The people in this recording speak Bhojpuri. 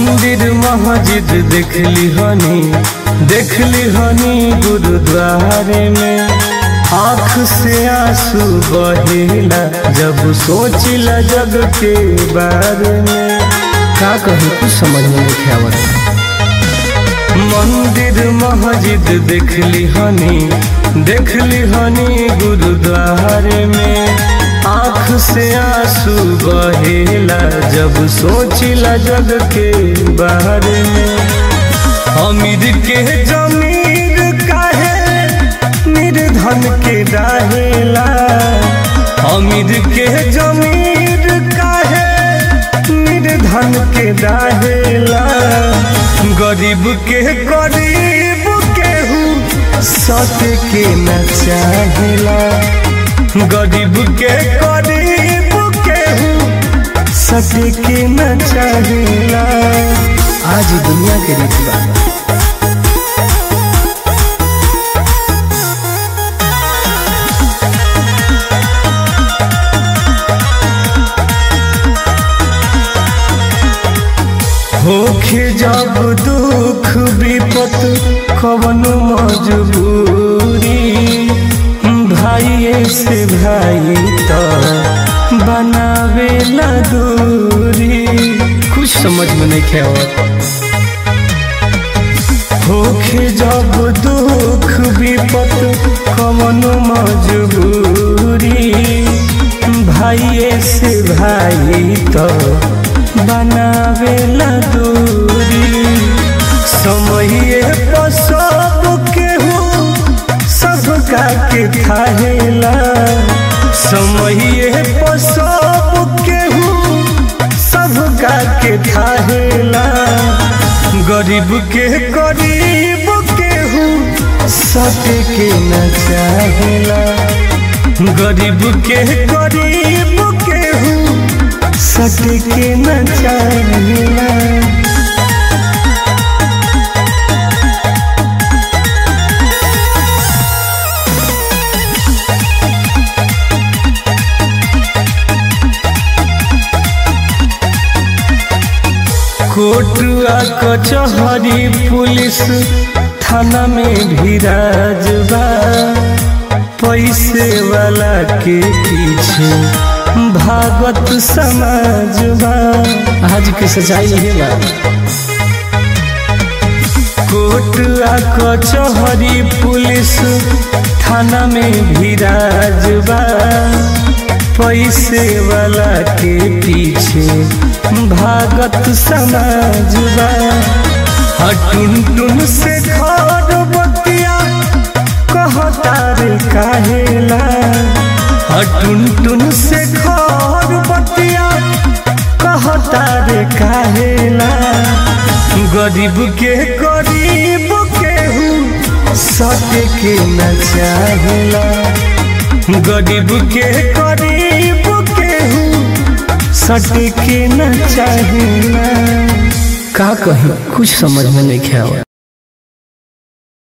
मंदिर मस्जिद देखली हनी देखली हनी गुरुद्वारे में आँख से आंसू बहेला जब सोचिला जग के बारे में का कही कुछ समझ में नहीं आवत मंदिर मस्जिद देखली हनी देखली हनी गुरुद्वारे में आँख से आंसू बहेला जब सोचिला जग के बारे में अमीर के जमीर काहे निर्धन के रहेला अमीर के जमीर काहे निर्धन के रहेला गरीब के गरीब केहू सत के न चाहेला गरीब के गरीब केहू सत के न चाहेला आज ही दुनिया के रीति बा होखे जब दुख विपत कवन मजबूरी भाइये से भाई तो बनावे ला दूरी कुछ समझ में नहीं आवत होखे जब दुख विपत कवन मजबूरी भाइये से भाई तो बनावे ला दूरी समये पर सब केहू सबका के थाहेला समये पर सब केहू सबका के थाहेला गरीब के गरीब केहू सत के न चाहेला गरीब के गरीब केहू सत के न चाहेला कोटुआ कचहरी पुलिस थाना में भी राजबा पैसे वाला के पीछे भागत समाजबा आज की सच्चाई है बा कोटुआ कचहरी पुलिस थाना में भी राजबा पैसे वाला के पीछे भागत समाजबा हटुन टुन से घर बतिया कहता रे काहेला हटुन टुन से घर बतिया कहता रे काहेला गरीब के गरीब केहू सत के न चाहेला गरीब के गरीब केहू सट के न चाहेला का कही कुछ समझ में नहीं आवत